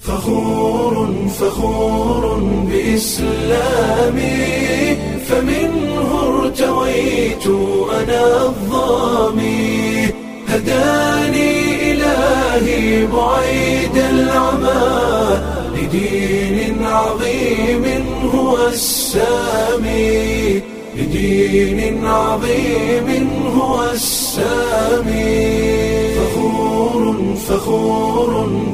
فخور فخور بإسلامي فمنه ارتويت أنا الظامي هداني إلهي بعيد العمى لدين عظيم هو السامي لدين عظيم هو السامي فخور فخور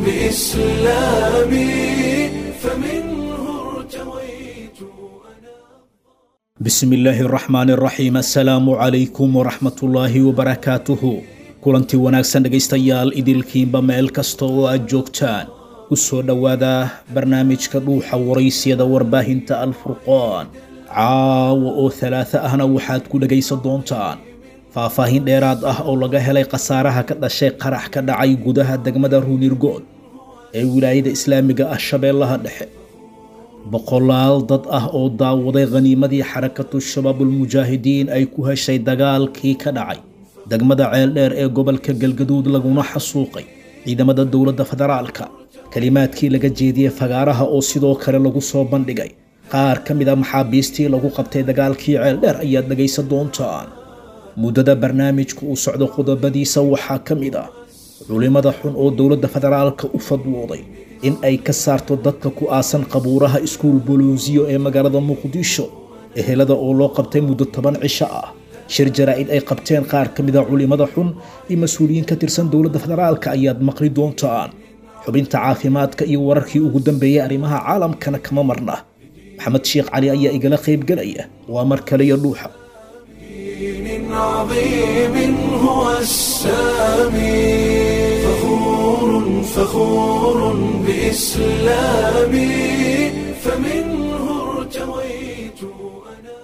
بإسلامي فمنه ارتويت أنا bismi illaahi araxmaan araxiim assalaamu calaykum waraxmatullaahi wabarakaatuhu kulantii wanaagsan dhegaystayaal idilkiinba meel kasta oo aad joogtaan u soo dhowaada barnaamijka dhuuxa waraysyada warbaahinta alfurqaan caawa oo talaata ahna waxaad ku dhegaysan doontaan faahfaahin dheeraad ah oo laga helay khasaaraha ka dhashay qarax ka dhacay gudaha degmada ruunirgood ee wilaayada islaamiga ah shabeellaha dhexe boqolaal dad ah oo daawaday khaniimadii xarakatu shabaabulmujaahidiin ay ku heshay dagaalkii ka dhacay degmada ceeldheer ee gobolka galgaduud laguna xasuuqay ciidamada dowladda federaalka kelimaadkii laga jeediyey fagaaraha oo sidoo kale lagu soo bandhigay qaar ka mid a maxaabiistii lagu qabtay dagaalkii ceeldheer ayaad dhegaysan doontaan muddada barnaamijka uu socdo qodobadiisa waxaa ka mid ah culimada xun oo dowladda federaalka u fadwooday in ay ka saarto dadka ku aasan qabuuraha iskuul bolonsiyo ee magaalada muqdisho ehelada oo loo qabtay muddo toban cisho ah shir jaraa'id ay qabteen qaar ka mid a culimada xun iyo mas-uuliyiin ka tirsan dowladda federaalka ayaad maqli doontaan xubinta caafimaadka iyo wararkii ugu dambeeyay arrimaha caalamkana kama marna maxamed sheekh cali ayaa igala qaybgelaya waa mar kale iyo dhuuxa دين عظيم هو السامي فخور فخور بإسلامي فمنه ارتويت أنا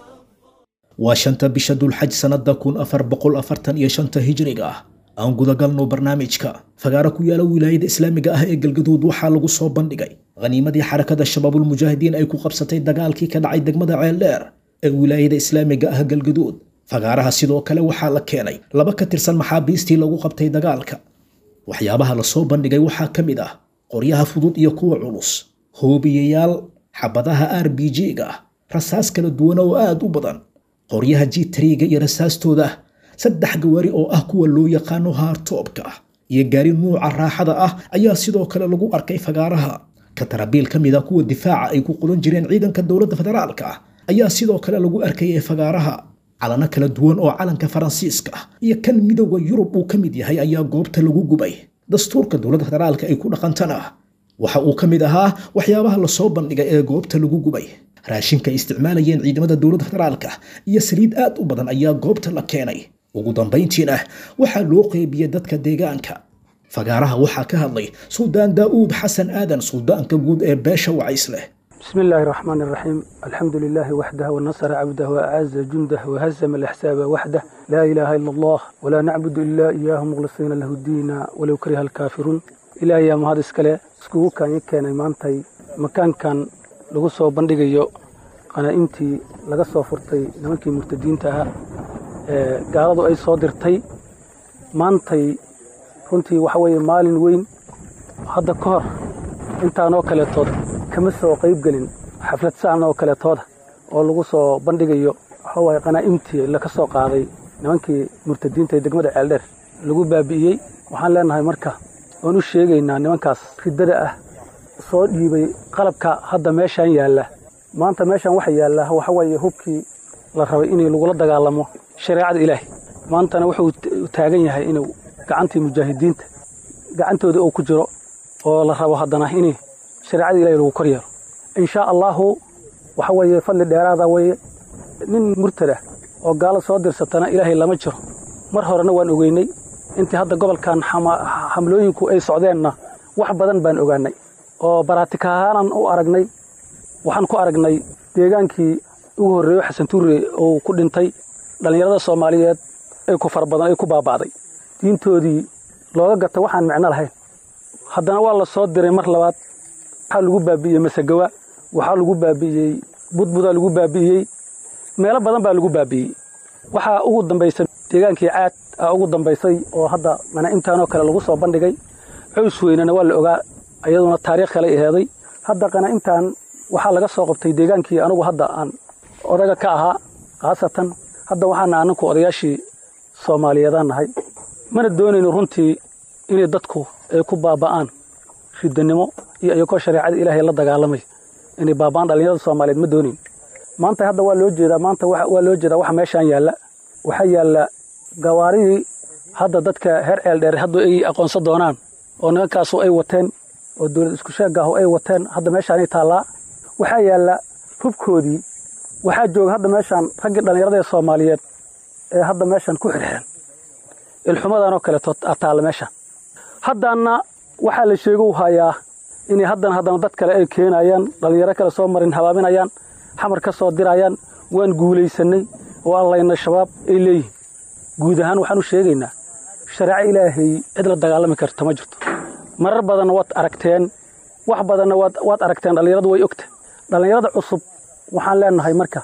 waa shanta bisha dulxaj sannada kun afar boqol afartan iyo shanta hijriga ah aan gudagalno barnaamijka fagaaro ku yaala wilaayada islaamiga ah ee galgaduud waxaa lagu soo bandhigay khaniimadii xarakada shabaabulmujaahidiin ay ku qabsatay dagaalkii ka dhacay degmada ceeldheer ee wilaayada islaamiga ah galgaduud fagaaraha sidoo kale waxaa la keenay laba ka tirsan maxaabiistii lagu qabtay dagaalka waxyaabaha la soo bandhigay waxaa ka mid ah qoryaha fudud iyo kuwa culus hoobiyayaal xabadaha r b g-ga ah rasaas kala duwan oo aad u badan qoryaha jitriga iyo rasaastooda ah saddex gawaari oo ah kuwa loo yaqaano haartoobka ah iyo gaari nuuca raaxada ah ayaa sidoo kale lagu arkay fagaaraha katarabiil ka mid a kuwa difaaca ay ku qodan jireen ciidanka dowladda federaalka ah ayaa sidoo kale lagu arkayay fagaaraha calano kala duwan oo calanka faransiiska ah iyo kan midowda yurub uu ka mid yahay ayaa goobta lagu gubay dastuurka dowladda federaalka ay ku dhaqantana waxa uu ka mid ahaa waxyaabaha lasoo bandhigay ee goobta lagu gubay raashinka ay isticmaalayeen ciidamada dowladda federaalka iyo saliid aad u badan ayaa goobta la keenay ugu dambayntiina waxaa loo qeybiyey dadka deegaanka fagaaraha waxaa ka hadlay suldaan daa'uud xasan aadan suldaanka guud ee beesha wacays leh بسم الله الرحمن الرحيم الحمد لله وحده ونصر عبده وأعز جنده وهزم الأحساب وحده لا إله إلا الله ولا نعبد إلا إياه مخلصين له الدين ولو كره الكافرون إلى أيام هذا السكالة سكوه كان يكين إمامتي مكان كان lagu soo bandhigayo qanaaimtii laga soo furtay nimankii murtadiinta ahaa ee gaaladu ay soo dirtay maantay runtii waxa weeye maalin weyn hadda ka hor intaanoo kaleetood kama soo qayb gelin xaflad saan oo kaleetooda oo lagu soo bandhigayo waxa waaye qanaa'imtii laga soo qaaday nimankii murtadiinta ee degmada ceeldheer lagu baabi'iyey waxaan leenahay marka oon u sheegaynaa nimankaas riddada ah soo dhiibay qalabka hadda meeshaan yaalla maanta meeshaan waxa yaalla waxa weeye hubkii la rabay in lagula dagaalamo shareecada ilaahay maantana wuxuu taagan yahay inuu gacantii mujaahidiinta gacantooda uu ku jiro oo la rabo haddana in shareecada ilahay lagu kor yeelo inshaa allaahu waxa weeye fadli dheeraada weeye nin murtada oo gaalo soo dirsatana ilaahay lama jiro mar horena waan ogeynay intii hadda gobolkan xamlooyinku ay socdeenna wax badan baan ogaanay oo baraatika ahaanan u aragnay waxaan ku aragnay deegaankii ugu horreeyo xasan tuure uu ku dhintay dhallinyarada soomaaliyeed ay ku fara badan ay ku baaba'day diintoodii looga gata waxaan micno lahayn haddana waa la soo diray mar labaad waxaa lagu baabi'iyey masegawa waxaa lagu baabi'iyey budbudaa lagu baabi'iyey meelo badan baa lagu baabi'iyey waxaa ugu dambaysay deegaankii caad aa ugu dambaysay oo hadda mana intaanoo kale lagu soo bandhigay cows weynana waa la ogaa iyaduna taariikh kale aheeday hadda qana intaan waxaa laga soo qabtay deegaankii anigu hadda aan odaga ka ahaa khaasatan hadda waxaana aninku odayaashii soomaaliyeedaan nahay mana doonayno runtii inay dadku ay ku baaba'aan ridanimo iyo iyagoo shareecada ilaahay la dagaalamay inay baaba'aan dhallinyarada soomaaliyeed ma doonayn maanta hadda waa loo jeedaa maanta waa loo jeedaa waxa meeshaan yaalla waxaa yaalla gawaaridii hadda dadka heer ceel dheer hadda ay aqoonsan doonaan oo nimankaasu ay wateen oo dowlad isku sheegaahu ay wateen hadda meeshaanay taallaa waxaa yaalla hubkoodii waxaa jooga hadda meeshaan raggii dhallinyarada ee soomaaliyeed ee hadda meeshaan ku xirxiran ilxumadanoo kaleeto taalla meeshaan haddaanna waxaa la sheegu hayaa inay haddana haddana dad kale ay keenayaan dhallinyaro kale soo marin habaaminayaan xamar ka soo dirayaan waan guulaysannay oo allayna shabaab ay leeyihin guud ahaan waxaan u sheegaynaa shareeco ilaahay cid la dagaalami karta ma jirto marar badanna waad aragteen wax badanna waad aragteen dhallinyaradu way ogta dhallinyarada cusub waxaan leenahay marka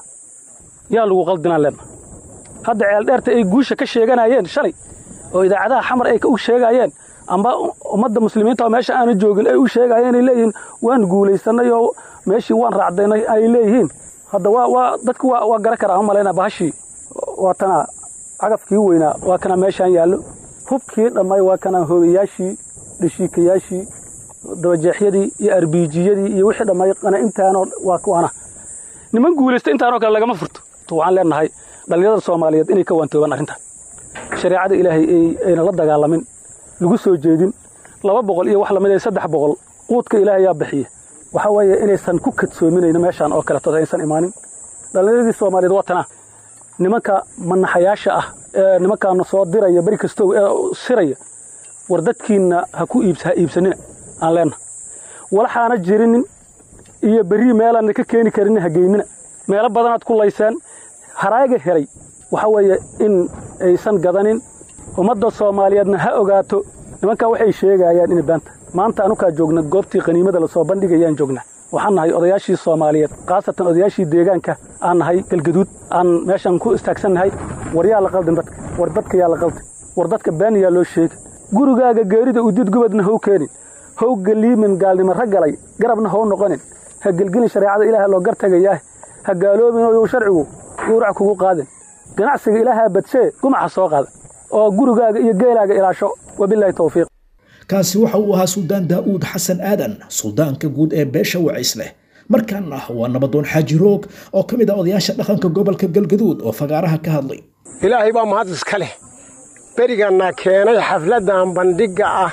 yaa lagu qaldinaan leenahay hadda ceeldheerta ay guusha ka sheeganayeen shalay oo idaacadaha xamar ay u sheegayeen amba ummadda muslimiinta oo meesha aana joogin ay u sheegayeen ay leeyihiin waan guulaysannay oo meeshii waan raacdaynay ay leeyihiin hadda waa waa dadku waa waa gara karaa ma malaynaa bahashii waa tana cagafkii weynaa waa kana meeshaan yaallo hubkii dhammay waa kana hoobayaashii dhashiikayaashii dabajeexyadii iyo arbiijiyadii iyo wixii dhammay qana intaanoo waa kuwana niman guulaysta intaanoo kale lagama furto waxaan leenahay dhallinyarada soomaaliyeed inay ka waantoobaan arrintan shareecada ilaahay ayna la dagaalamin lagu soo jeedin laba boqol iyo wax lamid ee saddex boqol quudka ilaahay yaa bixiya waxaa weeye inaysan ku kadsoominayno meeshaan oo kaleeto aysan imaanin dhallinyaradii soomaaliyeed waa tanaa nimanka manaxayaasha ah ee nimankaana soo diraya beri kastow ee siraya war dadkiinna ha ku iibs ha iibsanina aan leenna walaxaana jirinin iyo berrii meelaanna ka keeni karin ha geynina meelo badanaad ku layseen haraaga helay waxaa weeye in aysan gadanin ummadda soomaaliyeedna ha ogaato nimankaa waxay sheegayaan inay baanta maanta anukaa joogna goobtii qaniimada lasoo bandhigayaan joognaa waxaan nahay odayaashii soomaaliyeed khaasatan odayaashii deegaanka aan nahay galgaduud aan meeshan ku istaagsannahay war yaa la qaldin dadka war dadka yaa la qaldin war dadka been yaa loo sheegi gurigaaga geerida udid gubadna how keenin how galiimin gaalnimo raggalay garabna how noqonin ha gelgelin shareecada ilaaha loo gartagayaah ha gaaloobin oo sharcigu yuurac kugu qaadin ganacsiga ilaahaa badshee gumaca soo qaada oo gurigaaga iyo geelaaga ilaasho wabilaahi towfiiq kaasi waxa uu ahaa suldaan daa'uud xasan aadan suldaanka guud ee beesha waciis leh markaana waa nabadoon xaaji roog oo ka mid ah odayaasha dhaqanka gobolka galgaduud oo fagaaraha ka hadlay ilaahay baa mahad iska leh beriganna keenay xafladdan bandhigga ah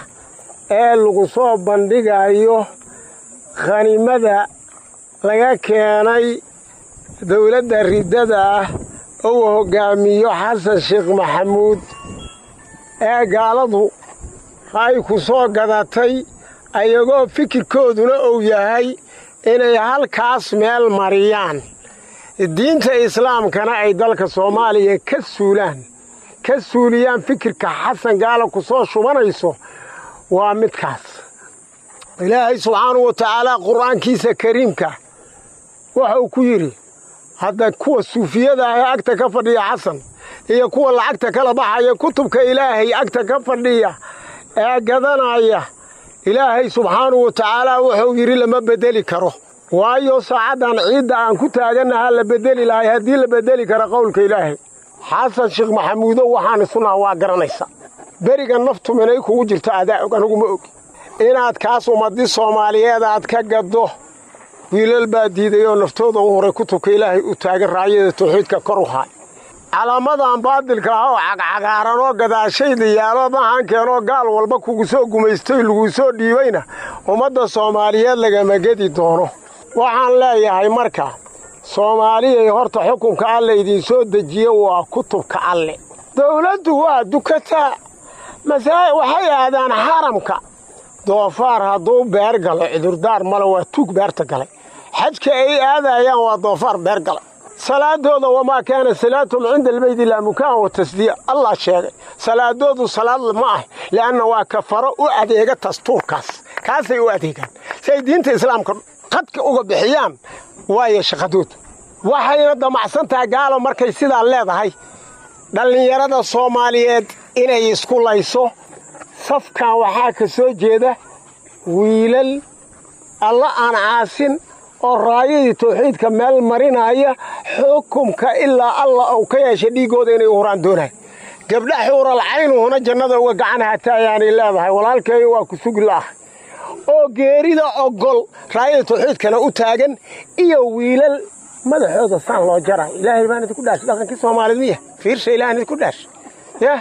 ee lagu soo bandhigayo khaniimada laga keenay dowladda riddada ah uu hoggaamiyo xasan sheekh maxamuud ee gaaladu ay ku soo gadatay ayagoo fikirkooduna uu yahay inay halkaas meel mariyaan diinta islaamkana ay dalka soomaaliya ka suulaan ka suuliyaan fikirka xasan gaala ku soo shubanayso waa midkaas ilaahay subxaanahu wa tacaalaa qur'aankiisa kariimka waxa uu ku yidhi hadda kuwa suufiyada ahee agta ka fadhiya xasan iyo kuwa lacagta kala baxaya kutubka ilaahay agta ka fadhiya ee gadanaya ilaahay subxaanahu wa tacaalaa wuxuu yidhi lama beddeli karo waayo saacaddan ciidda aan ku taagannahaa la beddeli lahay haddii la beddeli karo qowlka ilaahay xasan sheekh maxamuudow waxaan isunaha waa garanaysa beriga naftu minay kugu jirta adaa og anigu ma ogi inaad kaas ummaddi soomaaliyeed aad ka gaddo wiilal baa diiday oo naftooda u horay kutubka ilaahay u taagan raacyada tawxiidka kor u haay calaamadan baadilka ah oo cagcagaaran oo gadaashayda yaalo mahaankeenoo gaal walba kugu soo gumaystay laguu soo dhiibayna ummadda soomaaliyeed lagama gedi doono waxaan leeyahay marka soomaaliyay horta xukunka alle idinsoo dejiye waa kutubka alle dawladdu waa dukataa masaa waxay aadaan xaramka doofaar hadduu beer galo cudurdaar male waa tuug beerta galay xajka ay aadayaan waa doofaar beer galay salaadooda wamaa kaana salaatum cinda albeyd ilaa mukaan wa tasdiya allah sheegay salaadoodu salaad ma ah li'anna waa kafaro u adeega dastuurkaas kaasay u adeegaan si ay diinta islaamka qadka uga bixiyaan waayo shaqadoodu waxayna damacsan tahay gaalo markay sidaa leedahay dhallinyarada soomaaliyeed inay isku layso safkan waxaa ka soo jeeda wiilal alla aan caasin oo raayadii tawxiidka meel marinaya xukumka ilaa alla uu ka yeeshay dhiiggooda inay u huraan doonay gabdha xuural caynuhuna jannada uga gacan hataayaanay leedahay walaalkeeyo waa ku sugi la'ahay oo geerida ogol raayada tawxiidkana u taagan iyo wiilal madaxooda saan loo jara ilaahay baan idinku dhaashay dhaqankii soomaalid miya fiirsha ilahan idinku dhaashay yah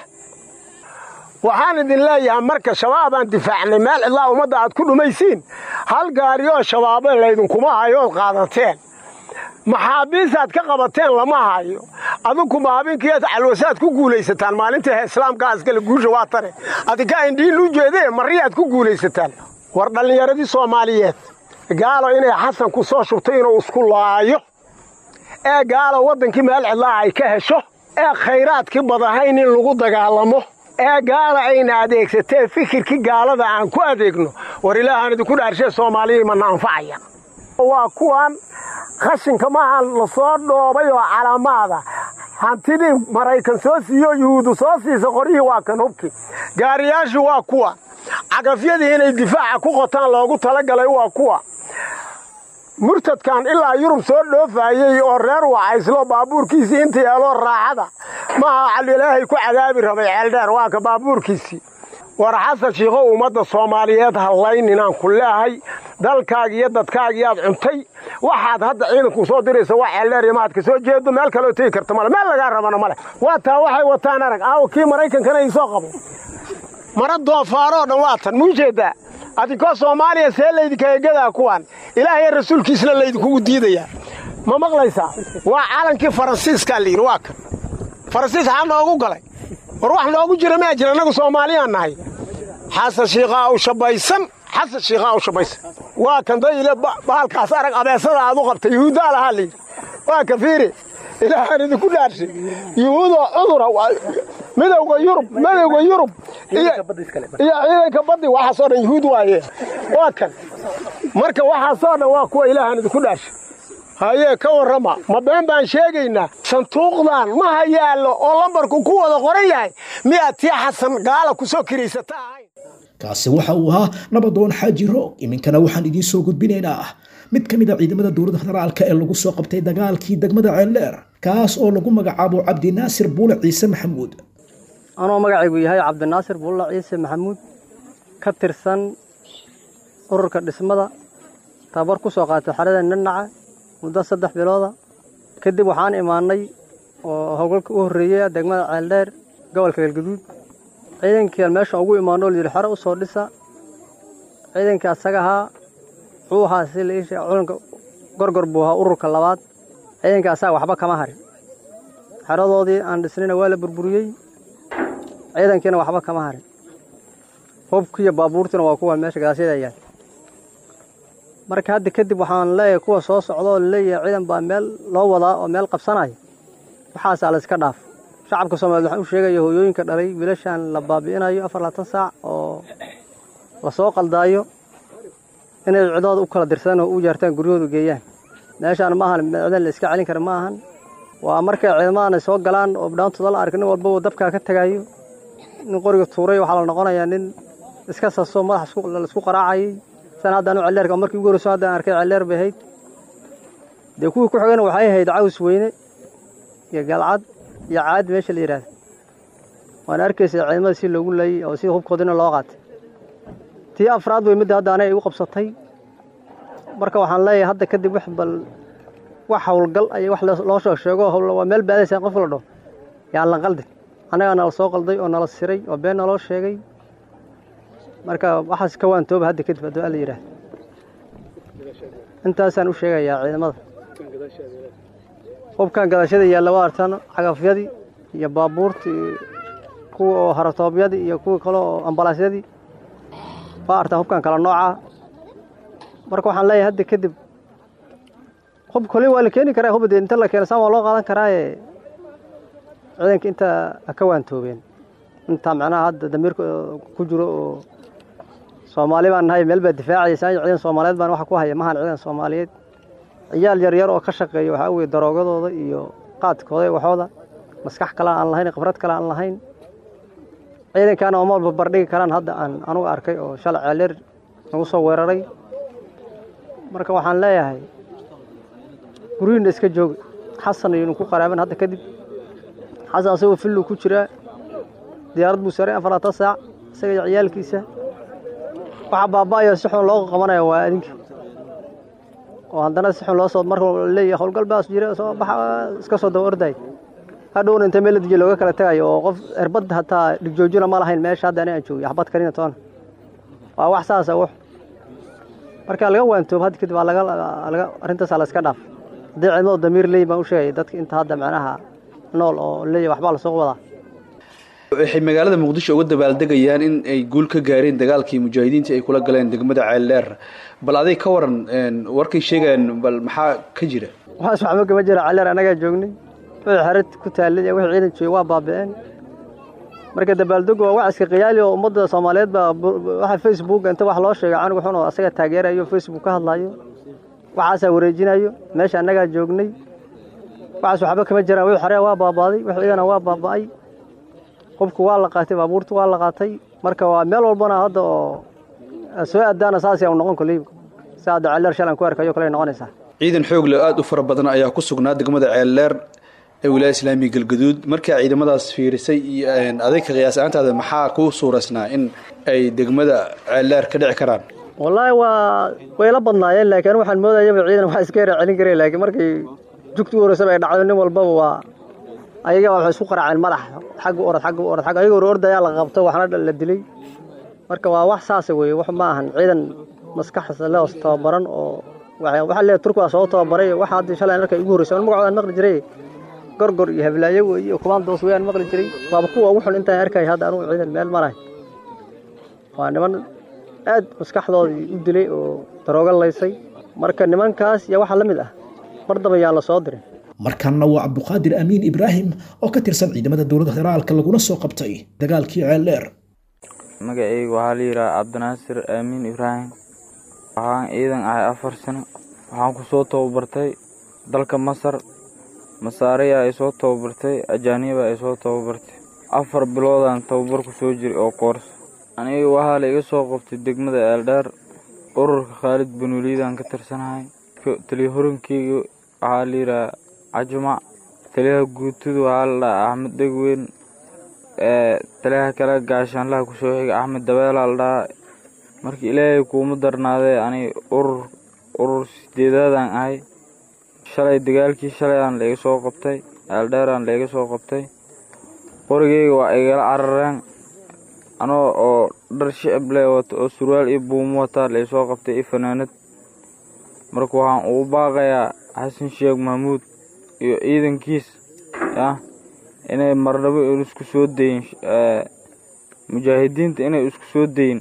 waxaan idin leeyahay marka shabaabaan difaacnay meel cidlaa ummadda aad ku dhumaysiin hal gaariyoo shabaabe laydinkuma hayood qaadateen maxaabiisaad ka qabateen lama hayo adinku maabiinkiiad calwasaad ku guulaysataan maalinta islaamka askale guusha waa tane adinka indhiin u jeedee mariyaad ku guulaysataan war dhallinyaradii soomaaliyeed gaalo inay xasan ku soo shubtay inuu isku laayo ee gaalo waddankii meel cidlaa ay ka hesho ee khayraadkii badahayn in lagu dagaalamo ee gaala ayna adeegsatee fikirkii gaalada aan ku adeegno war ilaahaan idinku dhaarshee soomaaliya mana anfacaya waa kuwan khashinka maaha la soo dhoobay oo calaamaada hantidii maraykan soo siiyo yuhuudu soo siisa qoryihii waa kan hubki gaariyaashii waa kuwa cagafyadii inay difaaca ku qotaan loogu talagalay waa kuwa murtadkan ilaa yurub soo dhoofaayey oo reer wacayslo baabuurkiisii inta yeeloo raaxada maaha calilaahay ku cadaabi rabay ceeldheer waa ka baabuurkiisii war xasan shiikhow ummadda soomaaliyeed hallayninaan ku leehay dalkaaga iyo dadkaagiyaad cuntay waxaad hadda ciidanku soo diraysa waa ceeldheer iyo maad ka soo jeedo meel kaloo tegi karta male meel lagaa rabana male waa taa waxay wataan arag aawo kii maraykankana iisoo qabo mara doofaaroo dhan waa tan muu jeeddaa adinkoo soomaaliya see laydinkaga gadaa kuwaan ilaahay rasuulkiisna laydinkugu diidayaa ma maqlaysaa waa calankii faransiiskaa layidhi waa kan faransiis xaa noogu galay war wax noogu jira maa jira annagu soomaaliyaan nahay xasan shiikhaa u shabaysan xasan shiikhaa u shabaysan waa kan dayile bahalkaas arag abeesada aad u qabtay yuhuuddaa lahaa layidhi waa ka fiiri ilaahaan idinku dhaarshay yuhuudoo cudura midowga yurub midowga yurub iyo ciidanka baddi waxaasoo dhan yuhuud waaye waa kan marka waxaasoo dhan waa kuwa ilaahaan idinku dhaarshay hayee ka warrama ma been baan sheegaynaa sanduuqdan maha yaallo oo lambarku ku wada qoran yahay miyaad tii xasan gaala ku soo kiraysata ahayn kaasi waxa uu ahaa nabadoon xaaji roog iminkana waxaan idiin soo gudbinaynaa mid ka mid a ciidamada dowladda federaalka ee lagu soo qabtay dagaalkii degmada ceeldheer kaas oo lagu magacaabo cabdinaasir buule ciise maxamuud anoo magacaygu yahay cabdinaasir buulla ciise maxamuud ka tirsan ururka dhismada tabar ku soo qaatay xerada nanaca muddo saddex bilooda kadib waxaan imaannay oo howlgalka u horreeya degmada ceeldheer gobolka galgaduud ciidankiiaan meesha ugu imaanno o layidhi xero u soo dhisa ciidankii asaga ahaa wuxuu ahaa si la iisha culanka gorgor buu ahaa ururka labaad ciidankii asaga waxba kama harin xeradoodii aan dhisnayna waa la burburiyey ciidankiina waxba kama harin hubkiiyo baabuurtiina waa kuwa meesha gadaashyada yaal marka hadda kadib waxaan leeyahay kuwa soo socda oo laleeyahay ciidan baa meel loo wadaa oo meel qabsanaya waxaasaa la iska dhaaf shacabka soomaaliyed waxaan u sheegaya hooyooyinka dhalay wiilashaan la baabi'inayo afar labaatan saac oo lasoo qaldaayo inay cidooda u kala dirsadaan oo u jaartaan guryahoodu geeyaan meeshaan ma ahan ciidan la iska celin kara ma ahan waa markay ciidamadan ay soo galaan oo dhaantooda la arka nin walbaba dabkaa ka tagaayo nin qoriga tuuray waxaa la noqonayaa nin iska saso madax laisku qaraacayay san haddaan u celleerka markii ugu horreyso haddaan arkay celleer bay ahayd dee kuwii ku xigana waxay ahayd caws weyne iyo galcad iyo caad meesha la yidhaahda waana arkaysa ciidamada si loogu laayey oo sida hubkoodina loo qaatay tii afraad way midda hadda anay igu qabsatay marka waxaan leeyahay hadda kadib wax bal wax howlgal ay wax loo soo sheego waa meel baadaysa qof la dhaho yaan la qaldin annagaa nala soo qalday oo nala siray oo been naloo sheegay marka waxaas ka waantooba hadda kadib hadduu alla yidhaahda intaasaan u sheegayaa ciidamada hubkan gadashada yaalla waa artaan cagafyadii iyo baabuurtii kuwa oo haratoobyadii iyo kuwii kale oo ambalaasyadii waa artaan hubkan kala noocaa marka waxaan leeyahay hadda kadib hub kole waa la keeni karaa hub dee inta la keeno saan waa loo qaadan karaaye ciidanka inta ha ka waantoobeen intaa macnaha hadda damiirka ku jiro oo soomaali baan nahay meel baa difaacaysa ciidan soomaaliyeed baan waxa ku haya mahan ciidan soomaaliyeed ciyaal yaryar oo ka shaqeeya waxaa weye daroogadooda iyo qaadkooda iyo waxooda maskax kale aan lahayn khibrad kale aan lahayn ciidankaana oma walba bardhigi karaan hadda aan anugu arkay oo shalay ceeleer nagu soo weeraray marka waxaan leeyahay guryihinna iska jooga xasan ayaynu ku qaraaban hadda kadib xasan asagoo fillu ku jiraa diyaarad buu saray afarlaatan saac isaga iyo ciyaalkiisa waxaa baaba'ayo si xun loo qabanaya waa adinka oo haddana si xun loo soo marka leeyahay howlgal baas jira soo baxa iska soo daba orday hadhowna inta meel la dejiye looga kala tagayo oo qof erbadda hataa dhigjoojina ma lahayn meesha hadda ani aan joogay xabad karina toona waa wax saasa wax marka laga waantoob hadda kadib waa laga laga arrintaasaa la iska dhaaf haddii ciidamada damiir leeyi baan u sheegay dadka inta hadda macnaha nool oo leeyahay waxbaa lasoo wadaa waxay magaalada muqdisho uga dabaaldegayaan in ay guul ka gaareen dagaalkii mujaahidiinta ay kula galeen degmada ceeldheer bal aday ka waran warkay sheegayaan bal maxaa ka jira waxaas waxba kama jira caleer annagaa joognay wixii xerid ku taallay iyo wixii ciidan joogay waa baaba'een marka dabaaldegu waa wax iska qiyaali oo ummadda soomaaliyeed baa waxa facebook inta wax loo sheegay canugu xun oo asaga taageerayo facebook ka hadlayo waxaasaa wareejinayo meesha annagaa joognay waxaas waxba kama jiraan wixii xeree waa baabaaday wixii ciidana waa baaba'ay qofku waa la qaatay baabuurtu waa la qaatay marka waa meel walbana hadda oo soo aadaana saas u noqon koley si hadda ceeldheer shalan ku arkayo kale noqonaysaa ciidan xoog leh aada u fara badan ayaa ku sugnaa degmada ceeldheer ee wilaaya islaamiga galgaduud markaa ciidamadaas fiirisay iyo aday ka qiyaas ahaantaada maxaa kuu suuraysnaa in ay degmada ceeldheer ka dhici karaan wallaahi waa way la badnaayeen laakiin waxaan moodayaba ciidan wax iska yara celin kareen laakiin markay jugti u horeysaba ay dhacdo nin walbaba waa ayaga waxay isku qaraaceen madax xagga orod xagga orod xagga ayaga ordayaa la qabto waxna la dilay marka waa wax saasa weeye wax ma ahan ciidan maskaxda leh oo tababaran oo waxaa leeyahay turku waa soo tababaray waxa hadda shalay markay igu horreysay an magacoodan maqli jiray gorgor iyo hablaayo weeye iyo kumaandoos weeyaan maqli jiray waaba kuwa ugu xun intaan arkay hadda anugu ciidan meel marahay waa niman aad maskaxdoodii u dilay oo darooga laysay marka nimankaas iyo waxa la mid ah mar daba yaan la soo dirin markanna waa cabduqaadir amiin ibraahim oo ka tirsan ciidamada dowladda federaalka laguna soo qabtay dagaalkii ceeldheer magacayga waxaa la yidhaha cabdinaasir aamiin ibraahim waxaan ciidan ahay afar sano waxaan ku soo tababartay dalka masar masaariya ay soo tababartay ajaaniba ay soo tababartay afar biloodaan tababar ku soo jiray oo koors aniga waxaa la iga soo qabtay degmada eeldheer ururka khaalid banuuliidaan ka tirsanahay taliyahorankeyga waxaa la yidhaha cajumac taliyaha guutudu waxaa la dhahaa axmed dhegweyn taliyaha kale gaashaanlaha kusoo xiga axmed dabeelaa la dhahaa marka ilaahay kuuma darnaadee ani urur urur sideedaadaan ahay shalay dagaalkii shalayaan laiga soo qabtay eeldheeraan laiga soo qabtay qorigeyga waa igala carareen anoo oo dhar shicib leh wato oo surwaal iyo buumo wataa laisoo qabtay iyo fanaanad marka waxaan ugu baaqayaa xasan sheekh mahmuud iyo ciidankiis yah inay marnabo isku soo dayin mujaahidiinta inay isku soo dayin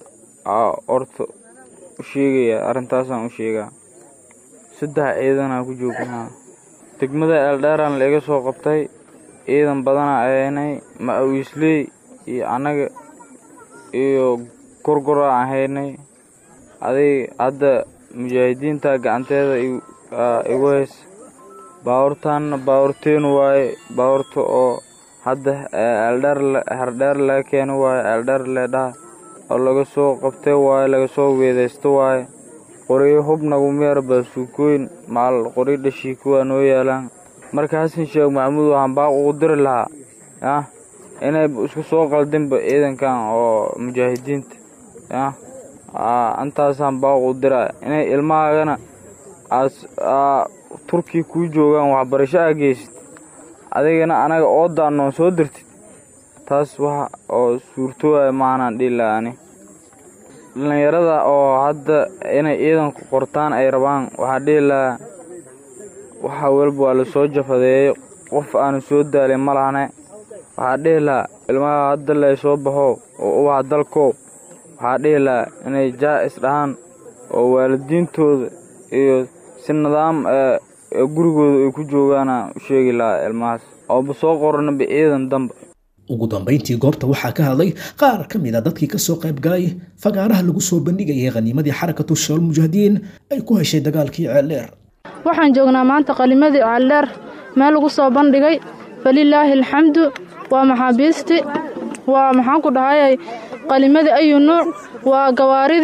orta u sheegaya arrintaasaan u sheegaa saddex ciidanaa ku joognaa degmada eeldheeraan laiga soo qabtay ciidan badanaa ahaynay ma-awiisley iyo annaga iyo gorgoraa ahaynay aday hadda mujaahidiinta gacanteeda igu haysa baabuurtaanna baabuurteenu waaye baabuurta oo hadda eeldheer herdheer laga keeno waaye eeldheer leedhaha oo laga soo qabtay waaye laga soo weedaysta waaye qoryo hub nagumeer baasuukooyin maal qoryo dhashii kuwaa noo yaalaan marka xasan sheekh maxamuud waxaan baaq ugu diri lahaa yah inay isku soo qaldinba ciidankan oo mujaahidiinta yah intaasaan baaq ugu diraa inay ilmahaagana aas turkiya kuu joogaan waxbarasho aa geysid adigana anaga oodaanoon soo dirtid taas wax oo suurtooaya maanaan dhihi laha ani dhallinyarada oo hadda inay ciidanku qortaan ay rabaan waxaa dhihi lahaa waxa walba waa lasoo jafadeeyey qof aanu soo daalin ma lahane waxaa dhihi lahaa ilmaha hadda lay soo baxo oo ubaxa dalkow waxaa dhihi lahaa inay jaa-is dhahaan oo waalidiintooda iyo si nidaam gurigooda ay ku joogaana u sheegi lahaa ilmahaas ooba soo qoranaba ciidan damba ugu dambayntii goobta waxaa ka hadlay qaar ka mid a dadkii ka soo qayb galay fagaaraha lagu soo bandhigayay khaniimadii xarakatu shabaal mujaahidiin ay ku heshay dagaalkii ceeldheer waxaan joognaa maanta qalimadii ceeldheer meel lagu soo bandhigay falilaahi alxamdu waa maxaabiisti waa maxaan ku dhahayay qalimadii ayu nuuc waa gawaaridii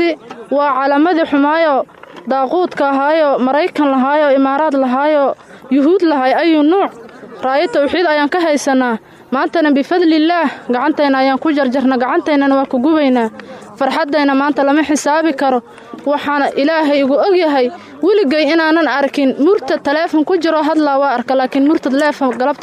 waa calaamadii xumaayo daaquudka ahaayo maraykan lahaayo imaaraad lahaayo yuhuud lahay ayuu nuuc raayo tawxiid ayaan ka haysanaa maantana bifadlillaah gacantayna ayaan ku jarjarna gacantaynana waa ku gubaynaa farxaddayna maanta lama xisaabi karo waxaana ilaahay igu ogyahay weligay inaanan arkin murtad taleefon ku jiro hadlaa waa arka laakiin murtad leefon galabta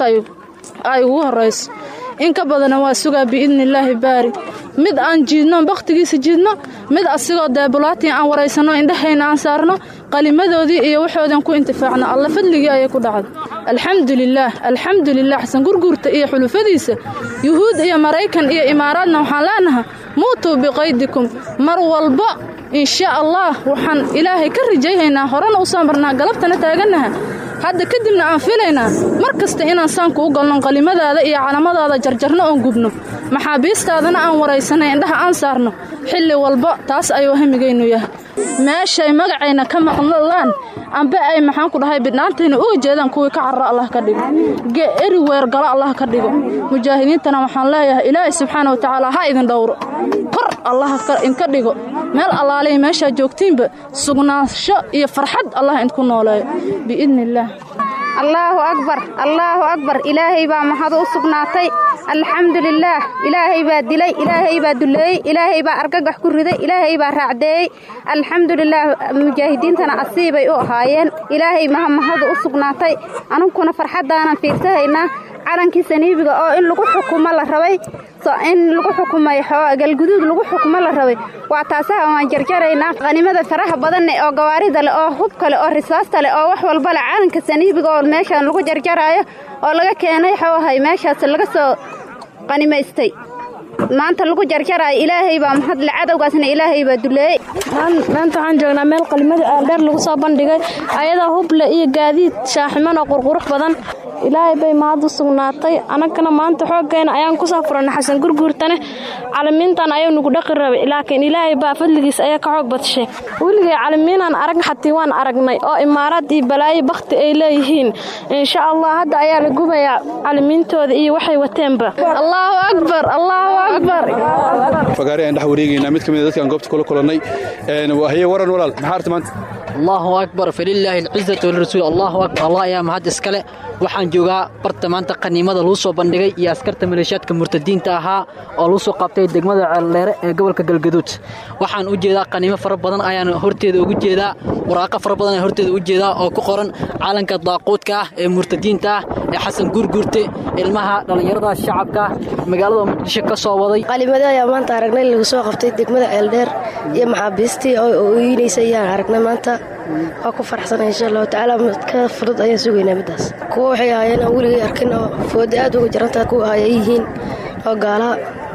ay ugu horrayso in ka badana waa sugaa biidnillaahi baari mid aan jiidno bakhtigiisa jiidno mid asigoo deebulaatii aan waraysanno indhahayna aan saarno qalimadoodii iyo waxoodan ku intifaacno alla fadligii ayay ku dhacday alxamdulilaah alxamdulilah xasan gurguurta iyo xulufadiisa yuhuud iyo maraykan iyo imaaraadna waxaan leenaha muutuu biqaydikum mar walba insha allah waxaan ilaahay ka rajayhaynaa horena u soo marnaa galabtana taagannaha hadda kadibna aan filaynaa mar kasta inaan saanku u galno qalimadaada iyo calamadaada jarjarno oon gubno maxaabiistaadana aan waraysanay indhaha aan saarno xilli walba taas ayuu hamigaynu yahay meeshay magacayna ka maqlaan amba ay maxaan ku dhahay bidhaantayna uga jeedaan kuwii ka carra allah ka dhigo eriweer galo allah ka dhigo mujaahidiintana waxaan leeyahay ilaahay subxaana wa tacaala ha idin dhowro kor allah idinka dhigo meel allaaliya meeshaa joogtiinba sugnaansho iyo farxad allah idinku nooleeyo biidni illaah allaahu akbar allaahu akbar ilaahay baa mahad u sugnaatay alxamdulilaah ilaahay baa dilay ilaahay baa duleeyey ilaahay baa argagax ku riday ilaahay baa raacdeeyey alxamdulilaah mujaahidiintana asiibay u ahaayeen ilaahay maha mahadu u sugnaatay anunkuna farxaddaanan fiirsahaynaa calankii saniibiga oo in lagu xukumo la rabay in lagu xukumay galguduud lagu xukumo la rabay waa taasaha waan jarjaraynaa qhanimada faraha badanne oo gawaarida leh oo hubka leh oo risaasta leh oo wax walba leh calanka saniibiga oo meeshaan lagu jarjaraayo oo laga keenay xoohay meeshaas laga soo qanimaystay maanta lagu jarjaraayo ilaahay baa mahadle cadowgaasna ilaahay baa duleeyey maanta waxaan joognaa meel qalimada aaldheer lagu soo bandhigay ayadoo huble iyo gaadiid shaaximan oo qurqurux badan ilaahay bay mahad u sugnaatay annagana maanta xooggeena ayaan kusoo furanay xasan gurguurtane calimiintan ayuu nagu dhaqi rabay laakiin ilaahay baa fadligiis ayaa ka xoog badshay weligay calimiinaan arag xatii waan aragnay oo imaaraad iyo balaayo bakhti ay leeyihiin insha allah hadda ayaa la gubayaa calimiintooda iyo waxay wateenba allaahu akbar allaahu akbar fagaari aan dhex wareegaynaa mid ka mid a dadkaan goobta kula kulannay haye waran walaal maxaa arta maanta allaahu akbar falilaahi alcizatu walirasuul allahu akbar allah ayaa mahad iskale waxaan joogaa barta maanta qaniimada lagu soo bandhigay iyo askarta maleeshiyaadka murtadiinta ahaa oo lagu soo qabtay degmada ceeldheere ee gobolka galgaduud waxaan u jeedaa qaniimo fara badan ayaan horteeda ugu jeedaa waraaqo fara badan ayaan horteeda u jeedaa oo ku qoran calanka daaquudka ah ee murtadiinta ah ee xasan guurguurte ilmaha dhallinyarada shacabka magaalada muqdisho ka soo waday qalimada ayaa maanta aragnay lagu soo qabtay degmada ceeldheer iyo maxaabiistii oo ooyinaysa ayaan aragnay maanta waa ku farxsana insha allahu tacaala ka fudud ayaan sugaynaa middaas kuwa waxay ahaayeen aan weligay arkin oo fooda aad uga jarantaha kuwa ayay yihiin oo gaalaha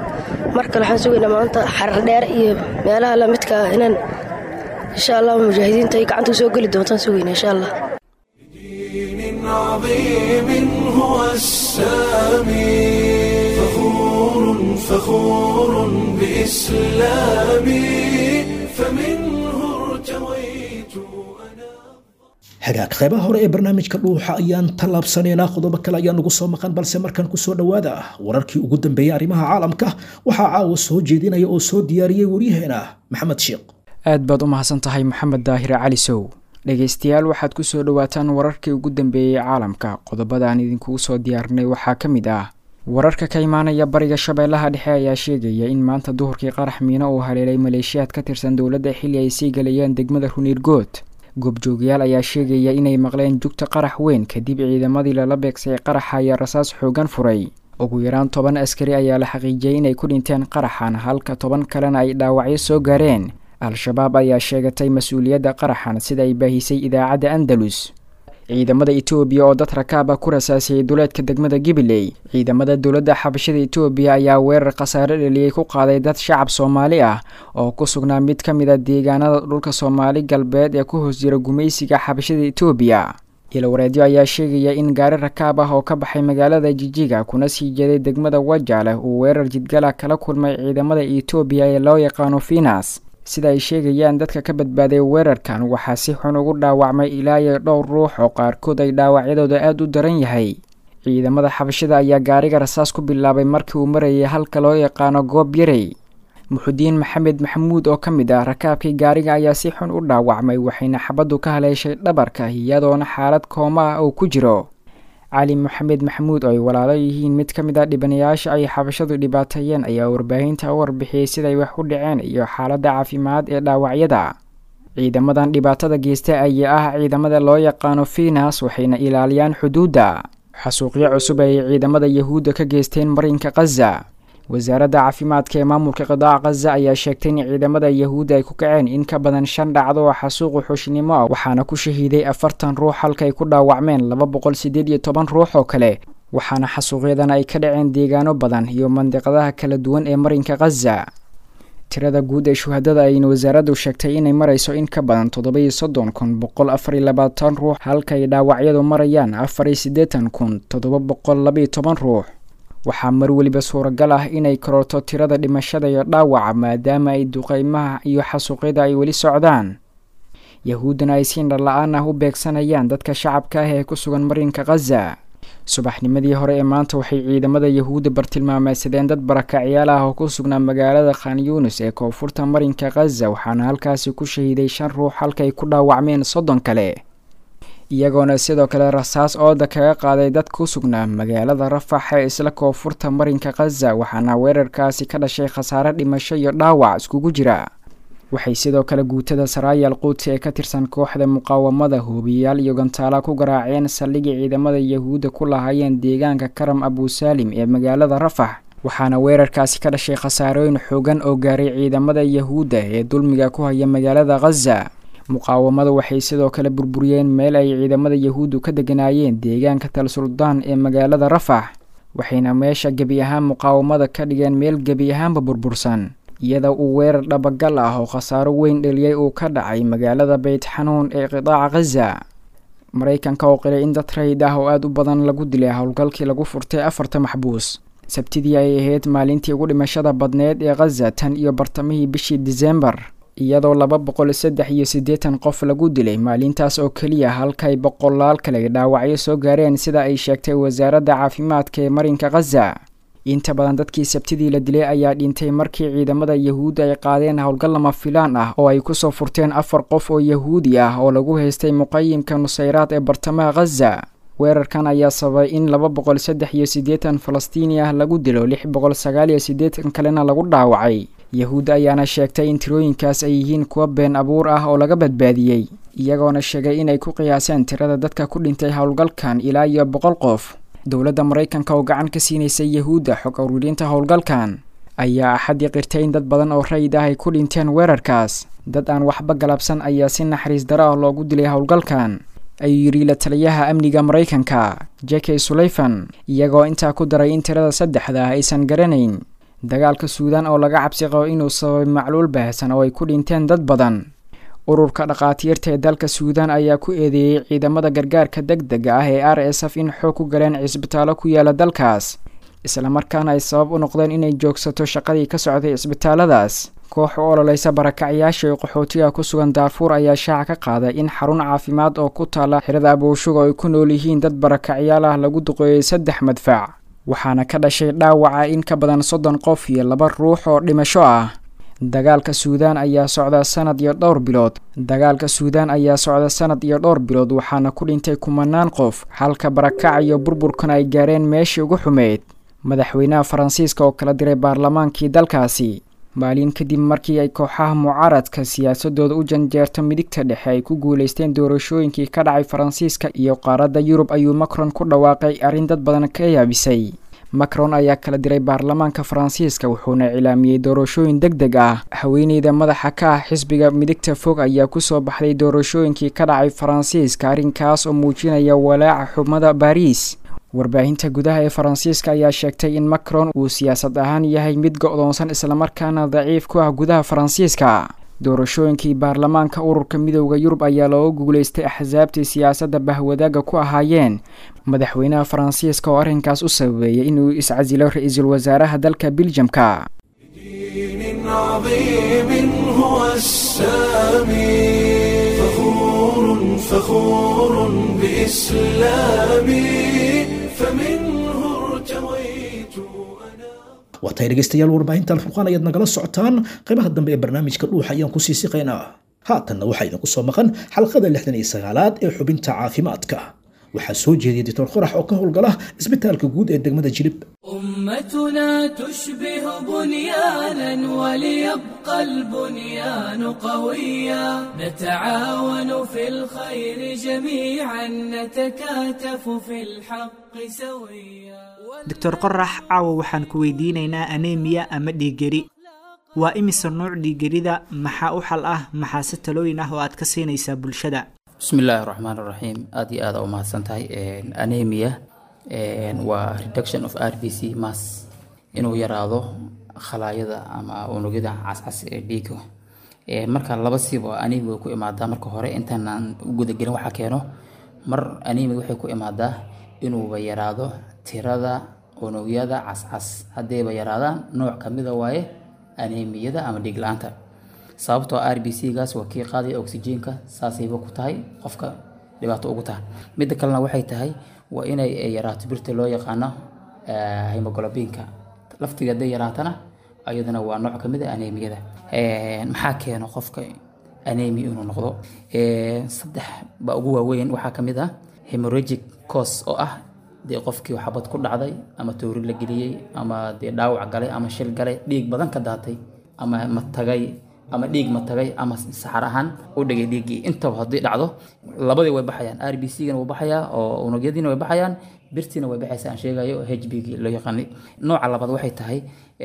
mar kale waxaan sugaynaa maanta xarar dheer iyo meelaha lamidka ah inaan insha allah mujaahidiinta ay gacanta usoo geli doontaan sugaynaa insha allah عظيم هو السامي فخور فخور بإسلامي فمنه ارتويت hagaag qaybaha hore ee barnaamijka dhuuxa ayaan tallaabsanaynaa qodobo kale ayaa nagu soo maqan balse markan kusoo dhowaada wararkii ugu dambeeyey arrimaha caalamka waxaa caawa soo jeedinaya oo soo diyaariyey waryaheena maxamed sheekh aad baad u mahadsan tahay maxamed daahire cali sow dhegaystayaal waxaad ku soo dhowaataan wararkii ugu dambeeyey caalamka qodobadaan idinkugu soo diyaarinay waxaa ka mid ah wararka ka imaanaya bariga shabeellaha dhexe ayaa sheegaya in maanta duhurkii qarax miino uu haleelay maleeshiyaad ka tirsan dowladda xilli ay sii galayeen degmada runiirgood goobjoogayaal ayaa sheegaya inay maqleen jugta qarax weyn kadib ciidamadii lala beegsay qaraxa ayaa rasaas xoogan furay ugu yaraan toban askari ayaa la xaqiijiyey inay ku dhinteen qaraxan halka toban kalena ay dhaawacyo soo gaareen al-shabaab ayaa sheegatay mas-uuliyadda qaraxan sida ay baahisay idaacadda andalus ciidamada etoobiya oo dad rakaaba ku rasaasiyey duleedka degmada gibiley ciidamada dowladda xabashada etoobiya ayaa weerar khasaare dheliyey ku qaaday dad shacab soomaali ah oo ku sugnaa mid ka mid a deegaanada dhulka soomaali galbeed ee ku hoos jira gumaysiga xabashada etoobiya ilawareedyo ayaa sheegaya in gaari rakaab ah oo ka baxay magaalada jijiga kuna sii jeeday degmada wajaaleh uu weerar jidgala kala kulmay ciidamada etoobiya ee loo yaqaano finas sida ay sheegayaan dadka ka badbaaday weerarkan waxaa si xun ugu dhaawacmay ilaa iyo dhowr ruux oo qaarkood ay dhaawacyadooda aada u daran yahay ciidamada xabashada ayaa gaariga rasaas ku bilaabay markii uu marayay halka loo yaqaano goob yarey muxudiin maxamed maxamuud oo ka mid ah rakaabkii gaariga ayaa si xun u dhaawacmay waxayna xabaddu ka haleeshay dhabarka iyadoona xaalad kooma ah uu ku jiro cali maxamed maxamuud oo ay walaalo yihiin mid ka mid ah dhibanayaasha ay xabashadu dhibaateeyeen ayaa warbaahinta u warbixiyey siday wax u dhaceen iyo xaaladda caafimaad ee dhaawacyada ciidamadan dhibaatada geysta ayaa ah ciidamada loo yaqaano finas waxayna ilaaliyaan xuduudda xasuuqyo cusub ayay ciidamada yahuudda ka geysteen marinka khaza wasaaradda caafimaadka ee maamulka qidaaca khaza ayaa sheegtay in ciidamada yahuudda ay ku kaceen in ka badan shan dhacdo oo xasuuqu xushnimo ah waxaana ku shahiiday afartan ruux halka ay ku dhaawacmeen laba boqol siddeed iyo toban ruux oo kale waxaana xasuuqyadan ay ka dhaceen deegaano badan iyo mandiqadaha kala duwan ee marinka khaza tirada guud ee shuhadada ayna wasaaraddu sheegtay inay marayso in ka badan toddoba-iyo soddon kun boqol afar iyo labaatan ruux halka ay dhaawacyadu marayaan afar iyo siddeetan kun toddoba boqol labaiyo toban ruux waxaa mar weliba suuragal ah inay kororto tirada dhimashada iyo dhaawaca maadaama ay duqeymaha iyo xasuuqyada ay weli socdaan yahuuddana ay si indhala-aan ah u beegsanayaan dadka shacabka ah ee ku sugan marinka khaza subaxnimadii hore ee maanta waxay ciidamada yahuudda bartilmaameysadeen dad barakacyaal ah oo ku sugnaa magaalada khan yunis ee koonfurta marinka khaza waxaana halkaasi ku shahiiday shan ruux halkaay ku dhaawacmeen soddon kale iyagoona sidoo kale rasaas ooda kaga qaaday dad ku sugnaa magaalada rafax ee isla koonfurta marinka khaza waxaana weerarkaasi ka dhashay khasaare dhimasho iyo dhaawac iskugu jira waxay sidoo kale guutada saraayal quudsi ee ka tirsan kooxda muqaawamada hoobiyayaal iyo gantaala ku garaaceen saldhigii ciidamada yahuudda ku lahaayeen deegaanka karam abusaalim ee magaalada rafax waxaana weerarkaasi ka dhashay khasaarooyin xoogan oo gaaray ciidamada yahuudda ee dulmiga ku haya magaalada khaza muqaawamadu waxay sidoo kale burburiyeen meel ay ciidamada yahuuddu ka deganaayeen deegaanka tal suldaan ee magaalada rafax waxayna meesha gebi ahaan muqaawamada ka dhigeen meel gebi ahaanba burbursan iyada uu weerar dhabagal ah oo khasaaro weyn dheliyey uu ka dhacay magaalada beyt xanuun ee qidaaca khaza maraykanka oo qilay in dad rayid ah oo aada u badan lagu dilay howlgalkii lagu furtay afarta maxbuus sabtidii ay ahayd maalintii ugu dhimashada badneed ee khaza tan iyo bartamihii bishii disembar iyadoo laba boqol saddex iyo siddeetan qof lagu dilay maalintaas oo keliya halkay boqolaal kale dhaawacyo soo gaareen sida ay sheegtay wasaaradda caafimaadka ee marinka khaza inta badan dadkii sabtidii la dilay ayaa dhintay markii ciidamada yahuudda ay qaadeen howlgal lama filaan ah oo ay kusoo furteen afar qof oo yahuudi ah oo lagu haystay muqayimka nusayraad ee bartamaha khaza weerarkan ayaa sababay in laba boqol saddex iyo siddeetan falastiini ah lagu dilo lix boqol sagaal iyo siddeetan kalena lagu dhaawacay yahuudda ayaana sheegtay in tirooyinkaas ay yihiin kuwa been abuur ah oo laga badbaadiyey iyagoona sheegay inay ku qiyaaseen tirada dadka ku dhintay howlgalkan ilaa iyo boqol qof dowladda maraykanka oo gacan ka siinaysay yahuudda xog ururinta howlgalkan ayaa axadii qirtay in dad badan oo rayid ah ay ku dhinteen weerarkaas dad aan waxba galabsan ayaa si naxariis daro ah loogu dilay howlgalkan ayuu yidhi la taliyaha amniga maraykanka jeke suleyfan iyagoo intaa ku daray in tirada saddexda ah aysan garanayn dagaalka suudaan oo laga cabsi qabo inuu sababay macluul baahsan oo ay ku dhinteen dad badan ururka dhakhaatiirta ee dalka suudaan ayaa ku eedeeyey ciidamada gargaarka deg dega ah ee r s f in xoog ku galeen cisbitaallo ku yaala dalkaas islamarkaana ay sabab u noqdeen inay joogsato shaqadii ka socday cisbitaalladaas koox u ololeysa barakacyaasha iyo qaxootiga ku sugan daarfuur ayaa shaaca ka qaaday in xarun caafimaad oo ku taala xirada abooshuga ay ku nool yihiin dad barakacyaal ah lagu duqeeyey saddex madfac waxaana ka dhashay dhaawaca in ka badan soddon qof iyo laba ruux oo dhimasho ah dagaalka suudaan ayaa socda sanad iyo dhowr bilood dagaalka suudaan ayaa socda sanad iyo dhowr bilood waxaana ku dhintay kumanaan qof halka barakaca iyo burburkan ay gaareen meeshii ugu xumeyd madaxweynaha faransiiska oo kala diray baarlamaankii dalkaasi maalin kadib markii ay kooxaha mucaaradka siyaasadooda u janjeerto midigta dhexe ay ku guulaysteen doorashooyinkii ka dhacay faransiiska iyo qaaradda yurub ayuu macron ku dhawaaqay arrin dad badan ka yaabisay macron ayaa kala diray baarlamaanka faransiiska wuxuuna cilaamiyey doorashooyin deg deg ah haweeneyda madaxa ka ah xisbiga midigta fog ayaa kusoo baxday doorashooyinkii ka dhacay faransiiska arrinkaas oo muujinaya walaaca xubmada baariis warbaahinta gudaha ee faransiiska ayaa sheegtay in macron uu siyaasad ahaan yahay mid go-doonsan islamarkaana daciif ku ah gudaha faransiiska doorashooyinkii baarlamaanka ururka midooda yurub ayaa looga guulaystay axsaabtii siyaasadda bahwadaaga ku ahaayeen madaxweynaha faransiiska oo arrinkaas u sababeeyay inuu iscasilo ra-iisul wasaaraha dalka biljamka waa tahay dhegaystayaal warbaahinta alfurqaan ayaad nagala socotaan qaybaha dambe ee barnaamijka dhuuxa ayaan kusii siqaynaa haatanna waxaa idinku soo maqan xalqada lixdan iyo sagaalaad ee xubinta caafimaadka waxaa soo jeediyay doctor qorax oo ka howlgala isbitaalka guud ee degmada jilib أمتنا تشبه بنيانا وليبقى البنيان قويا نتعاون في الخير جميعا نتكاتف في الحق سويا doctor qorax caawa waxaan ku weydiinaynaa aneemiya ama dhiiggeri waa imise nuuc dhiiggerida maxaa u xal ah maxaase talooyin ah oo aad ka siinaysaa bulshada bismillaahi raxmaan raxiim aada iyo aada u mahadsan tahay anemia waa reduction of r b c mass inuu yaraado khalaayada ama unugyada cascas ee dhiiga marka laba siiba anemia way ku imaadaa marka hore intaanaan u gudagelin waxaa keeno mar anemia waxay ku imaadaa inuuba yaraado tirada unugyada cascas haddayba yaraadaan nooc kamida waaye anemiyada ama dhiig la-aanta sababtoo r b c gaas waa kii qaadaya oxygenka saasayba ku tahay qofka dhibaato ugu tahay midda kalena waxay tahay waa inay yaraato birta loo yaqaano hemoglobinka laftiga hadday yaraatana ayadana waa nooc kamid a anemiyada maxaa keeno qofka anemia inuu noqdo saddex baa ugu waaweyn waxaa kamid ah hemorrhagic cause oo ah dee qofkii xabad ku dhacday ama toori la geliyey ama dee dhaawac galay ama shil galay dhiig badan ka daatay ama matagay ama dhiig matagay ama saxar ahaan u dhigay dhiiggii intaba haddii dhacdo labadii way baxayaan r b c gana wuu baxayaa oo unugyadiina way baxayaan birtiina way baxaysa aan sheegayo h b gii loo yaqaanay nooca labaad waxay tahay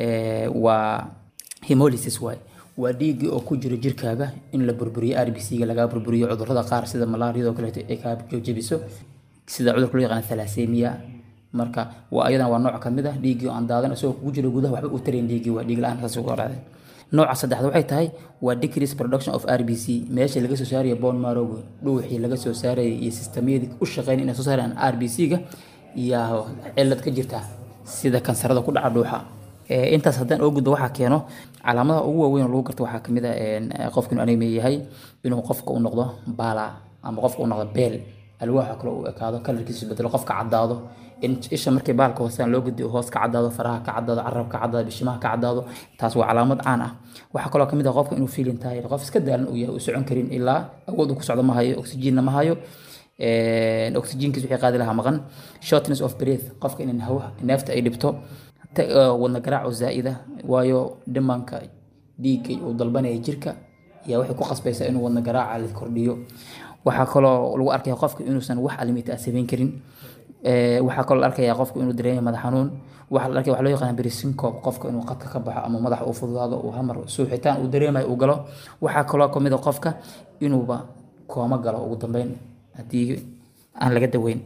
waa hemolysis waay waa dhiiggii oo ku jiro jirkaaga in la burburiyo r b c ga lagaa burburiyo cudurrada qaar sida malaariyadoo kaleeto ay kaa joojebiso sida cudurka loo yaqaan thalassemia marka waa ayadana waa nooc kamid ah dhiiggii oo aan daadan isagoo kugu jiro gudaha waxba u tarayn dhiiggii waa dhiig la-aan saas ugu horaaday nooca saddexaad waxay tahay waa decrease production of r b c meesha laga soo saarayo bone marrowga dhuuxii laga soo saarayay iyo sistamyadii u shaqeyn inay soo saarayaan r b c ga yaa cilad ka jirta sida kansarada ku dhaca dhuuxa intaas haddaan oo gudbo waxaa keeno calaamadaha ugu waaweyn oo lagu garto waxaa kamid a qofka inuu anemia yahay inuu qofka u noqdo baala ama qofka u noqdo beel alwaaxa kale uu ekaado kalarkiisu bedelo qofka caddaado isha markii baalka hoosaan loo gediyo hoos ka caddaado faraha ka caddaado carabka ka caddaado bishimaha ka caddaado taas waa calaamad caan ah waxaa kaloo kamid ah qofka inuu feeling tahay qof iska daalan uu yahay uu socon karin ilaa awood uu ku socdo ma hayo oxygenna ma hayo oxygenkiis wixii qaadi lahaa maqan shortness of breath qofka in hawa neefta ay dhibto wadna garaac oo zaa'ida waayo dhimanka dhiigga uu dalbanaya jirka ayaa waxay ku qasbaysaa inuu wadna garaaca la kordhiyo waxaa kaloo lagu arkaya qofka inuusan wax alimita ah samayn karin waxaa kaloo la arkaya qofka inuu dareemayo madax xanuun waxaa la arkaya waxa loo yaqaan berisinkob qofka inuu qadka ka baxo ama madax uu fududaado uu hamar suuxitaan uu dareemayo uu galo waxaa kaloo kamid a qofka inuuba kooma galo ugu dambeyn haddii aan laga daweyn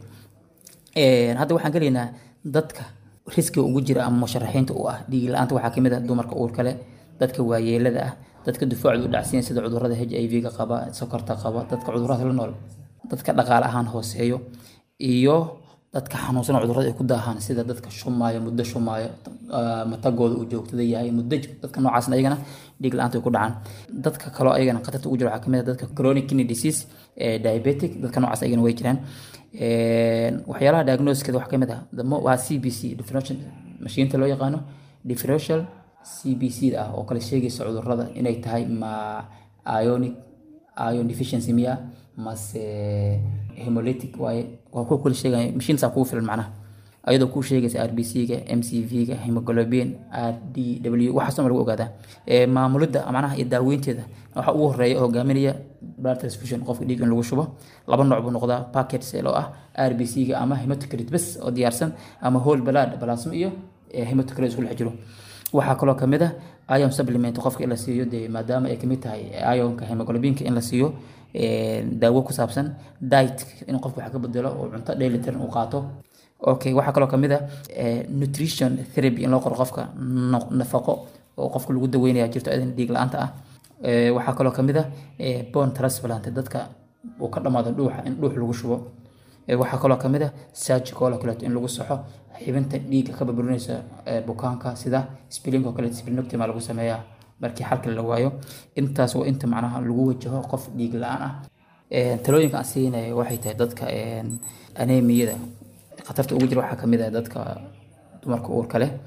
hadda waxaan gelaynaa dadka riskiga ugu jira ama musharaxiinta u ah dhiig la-aanta waxaa kamid ah dumarka uurka leh dadka waayeelada ah dadka dufaacdu u dhacsiyan sida cudurada h i v-ga qaba sokorta qaba dadka cudurada la nool dadka dhaqaale ahaan hooseeyo iyo dadka xanuunsan cudurada ay ku daahaan sida dadka shumaayo muddo shumaayo matagooda uu joogtada yahay muddo dadka noocaasna ayagana dhiig la-aanta ay ku dhacaan dadka kaloo ayagana khatarta ugu jira waxaa kamid ah dadka chronic kidney disease diabetic dadka noocaas ayagana way jiraan waxyaalaha diagnosiskeeda waxaa kamid ah waa c b c differential mashiinta loo yaqaano differential c b c ah oo kale sheegaysa cudurada inay tahay ma ionic ion deficiency miya mase hemolytic waaye waa kuwa kula sheegaya mashiintaas kugu filan macnaha ayadoo kuu sheegaysa r b c ga m c v ga hemoglobin r d w waxaasoo lagu ogaadaa maamulidda macnaha iyo daaweynteeda waxaa ugu horeeya oo hogaaminaya blood transfusion qofka dhiig in lagu shubo laba nooc buu noqdaa packet cell oo ah r b c ga ama hematocrit bes oo diyaarsan ama whole blood plasma iyo hematocrit isku dhex jiro waxaa kaloo kamid ah ion supplement qofka in la siiyo dee maadaama ay kamid tahay ionka hemoglobinka in la siiyo daawo ku saabsan diet in qofka wax ka bedelo oo cunto dheelitiran uu qaato okay waxaa kaloo kamid ah nutrition therapy in loo qoro qofka nafaqo oo qofka lagu daweynaya jirto adan dhiig la-aanta ah waxaa kaloo kamid ah bone transplant dadka uu ka dhamaado dhuuxa in dhuux lagu shubo waxaa kaloo kamid ah surgical oo kaleeto in lagu saxo xibinta dhiigga ka burburinaysa bukaanka sida spilling oo kaleeto splenectomy lagu sameeyaa markii xalka la waayo intaas waa inta macnaha lagu wajaho qof dhiig la-aan ah talooyinka aan siinaya waxay tahay dadka anemiyada khatarta ugu jira waxaa kamid ah dadka dumarka uurka leh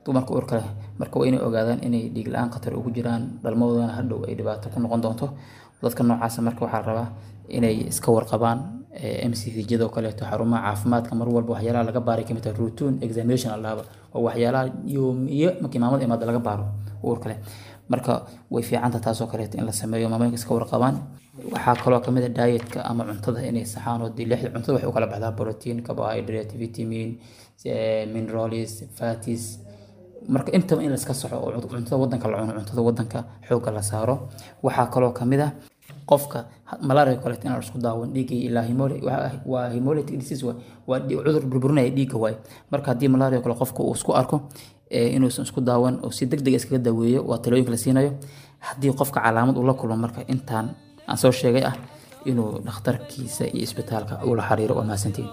dumarka uurka leh marka waa inay ogaadaan inay dhiig la-aan khatar ugu jiraan dhalmadoodana hadhow ay dhibaato ku noqon doonto dadka noocaasa marka waxaa la rabaa inay iska warqabaan m c v jadoo kaleeto xarumaha caafimaadka mar walba waxyaalaha laga baaray kamid tahay routine examination alaaba waa waxyaalaha yoomiye markii maamada imaada laga baaro uurka leh marka way fiicanta taasoo kaleeto in la sameeyo maamooyinka iska warqabaan waxaa kaloo kamid a dietka ama cuntada inay saxaan oo dee lixda cuntada waxay u kala baxdaa protein carbohydrate vitamin minerals fatis marka intaba in laiska soxo oo cuntada wadanka la cuno cuntada wadanka xoogga la saaro waxaa kaloo kamid ah qofka malaria kaleeto inaan isku daawan dhiigga ilaa waa hemolytic disease waa cudur burburinaya dhiigga waay marka haddii malaria kale qofka uu isku arko inuusan isku daawan oo si deg deg iskaga daweeyo waa talooyinka la siinayo haddii qofka calaamad uu la kulmo marka intaan aan soo sheegay ah inuu dhakhtarkiisa iyo isbitaalka ula xiriiro waa mahadsantiin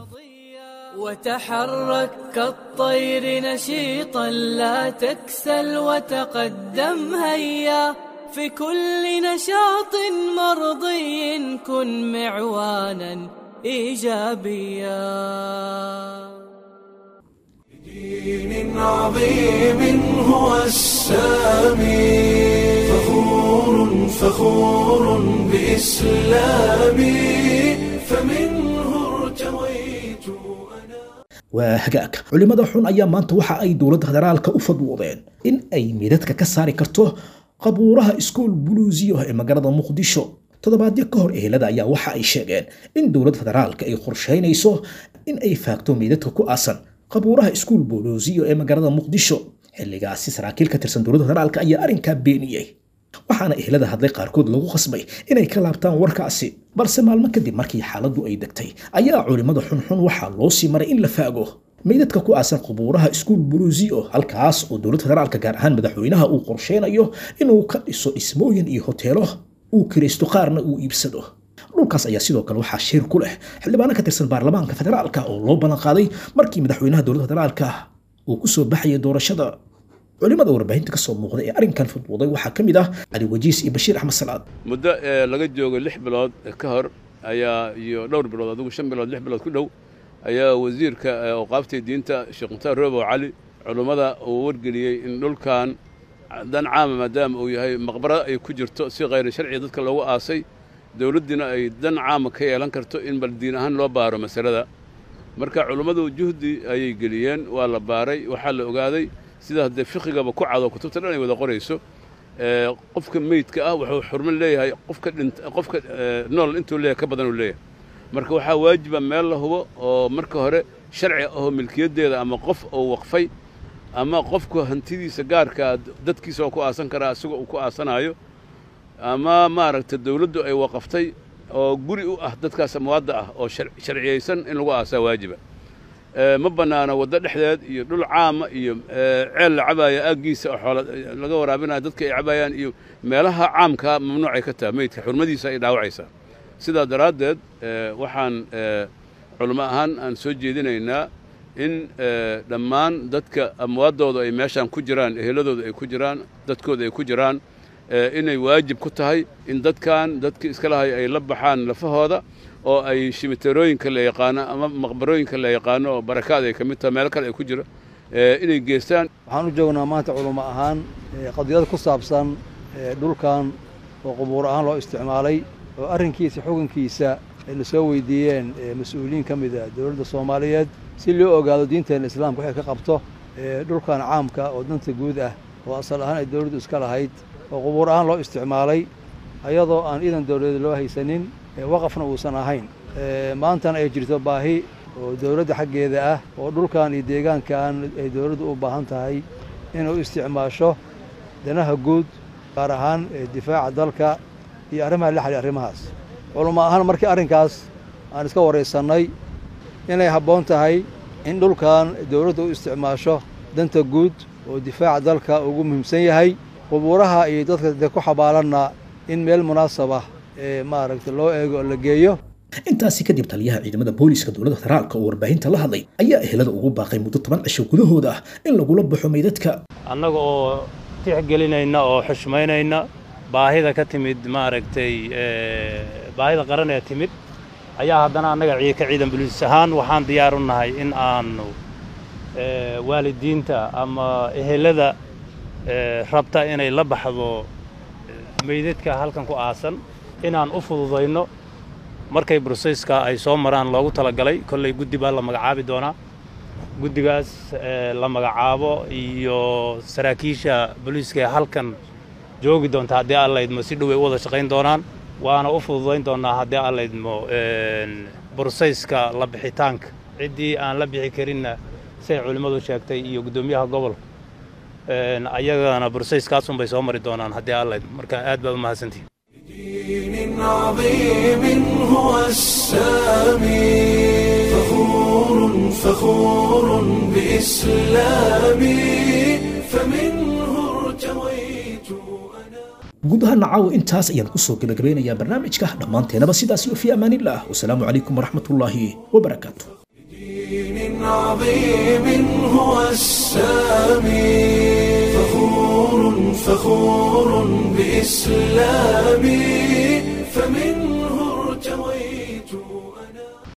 وتحرك كالطير نشيطا لا تكسل وتقدم هيا في كل نشاط مرضي كن معوانا ايجابيا دين عظيم هو السامي فخور فخور بإسلامي فمنه ارتويت waa hagaag culimmada xun ayaa maanta waxa ay dowladda federaalka u fadwoodeen in ay midadka ka saari karto qabuuraha iskool buluusiyo ee magaalada muqdisho toddobaadyo ka hor ehelada ayaa waxa ay sheegeen in dowladda federaalka ay qorsheynayso in ay faagto meydadka ku aasan qabuuraha iskool buluusiyo ee magaalada muqdisho xilligaasi saraakiil ka tirsan dowladda federaalka ayaa arrinkaa beeniyey waxaana ehelada hadlay qaarkood lagu khasbay inay ka laabtaan warkaasi balse maalmo kadib markii xaaladdu ay degtay ayaa culimmada xunxun waxaa loo sii maray in la faago meydadka ku aasan qubuuraha iskuul buluusio halkaas oo dowladda federaalka gaar ahaan madaxweynaha uu qorsheynayo inuu ka dhiso dhismooyin iyo hoteelo uu kiraysto qaarna uu iibsado dhulkaas ayaa sidoo kale waxaa shir ku leh xildhibaano ka tirsan baarlamaanka federaalka oo loo ballan qaaday markii madaxweynaha dowladda federaalka uu ku soo baxayay doorashada culimada warbaahinta kasoo muuqda ee arrinkan fudwuday waxaa ka mid ah cali wajiis iyo bashiir axmed salaad muddo ee laga joogo lix bilood ka hor ayaa iyo dhowr bilood adigu shan bilood lix bilood ku dhow ayaa wasiirka awqaaftii diinta sheekh mukhtaar roobow cali culummada uu wargeliyey in dhulkan dan caama maadaama uu yahay maqbaro ay ku jirto si khayri sharciga dadka loogu aasay dowladdiina ay dan caama ka yeelan karto in bal diin ahaan loo baaro masalada marka culummadu juhdi ayay geliyeen waa la baaray waxaa la ogaaday sida haddee fiqigaba ku cado kutubta dhan ay wada qorayso qofka meydka ah wuxuu xurmo leeyahay qofka dhint qofka nool intuu leeyahay ka badan uu leeyahay marka waxaa waajiba meel la hubo oo marka hore sharci ahoo milkiyaddeeda ama qof oo waqfay ama qofku hantidiisa gaarkaa dadkiisa oo ku aasan karaa isagoo uu ku aasanaayo ama maaragtay dawladdu ay waqaftay oo guri u ah dadkaas amwaadda ah oo sharciyaysan in lagu aasaa waajiba ma bannaana waddo dhexdeed iyo dhul caama iyo ceel la cabaaya aaggiisa oo xoola laga waraabinaya dadka ay cabaayaan iyo meelaha caamkaa mamnuucay ka taha meydka xurmadiisa ay dhaawacaysaa sidaa daraaddeed waxaan culimo ahaan aan soo jeedinaynaa in dhammaan dadka amwaaddooda ay meeshaan ku jiraan eheladooda ay ku jiraan dadkooda ay ku jiraan inay waajib ku tahay in dadkan dadkii iska lahay ay la baxaan lafahooda oo ay shimiterooyinka la yaqaano ama maqbarooyinka la yaqaano oo barakaad ay ka mid tahay meelo kale ay ku jira inay geestaan waxaan u joognaa maanta culummo ahaan qadiyad ku saabsan dhulkan oo qubuur ahaan loo isticmaalay oo arrinkiisa xukunkiisa ay la soo weydiiyeen mas-uuliyiin ka mid a dowladda soomaaliyeed si loo ogaado diinteenna islaamka waxay ka qabto dhulkan caamka oo danta guud ah oo asal ahaan ay dowladdu iska lahayd oo qubuur ahaan loo isticmaalay ayadoo aan iidan dowladeed loo haysanin waqafna uusan ahayn maantana ay jirto baahi oo dowladda xaggeeda ah oo dhulkan iyo deegaankan ay dowladdu u baahan tahay inuu isticmaasho danaha guud gaar ahaan difaaca dalka iyo arrimaha la xaliya arrimahaas culamo ahaan markii arrinkaas aan iska waraysannay inay habboon tahay in dhulkan dowladdu u isticmaasho danta guud oo difaaca dalka ugu muhiimsan yahay qubuuraha iyo dadka dee ku xabaalanna in meel munaasabah ee maaragta loo eego oo la geeyo intaasi kadib taliyaha ciidamada booliiska dowladda federaalka oo warbaahinta la hadlay ayaa ehelada ugu baaqay muddo toban cisho gudahooda ah in lagula baxo meydadka annaga oo tixgelinayna oo xushmaynayna baahida ka timid maaragtay baahida qaran ee timid ayaa haddana annaga ka ciidan buliis ahaan waxaan diyaar u nahay in aanu waalidiinta ama ehelada rabta inay la baxdo meydadka halkan ku aasan inaan u fududayno markay broseyska ay soo maraan loogu talagalay kolley guddi baa la magacaabi doonaa guddigaas la magacaabo iyo saraakiisha booliiska ee halkan joogi doonta haddii aan laydmo si dhow ay u wada shaqayn doonaan waana u fududayn doonnaa haddii aan laydmo broseyska la bixitaanka ciddii aan la bixi karinna siay culimmadu sheegtay iyo guddoomiyaha gobolka ayagana broseyskaasunbay soo mari doonaan haddii aan laydmo marka aad baa u mahadsantihin دين عظيم هو السامي فخور فخور بإسلامي فمنه ارتويت guud ahaan caawa intaas ayaan kusoo gebagabeynayaa barnaamijka dhammaanteenaba sidaas iyo fi amaanillaah wasalaamu calaykum waraxmatullaahi wabarakaatu دين عظيم هو السامي فخور فخور بإسلامي فمن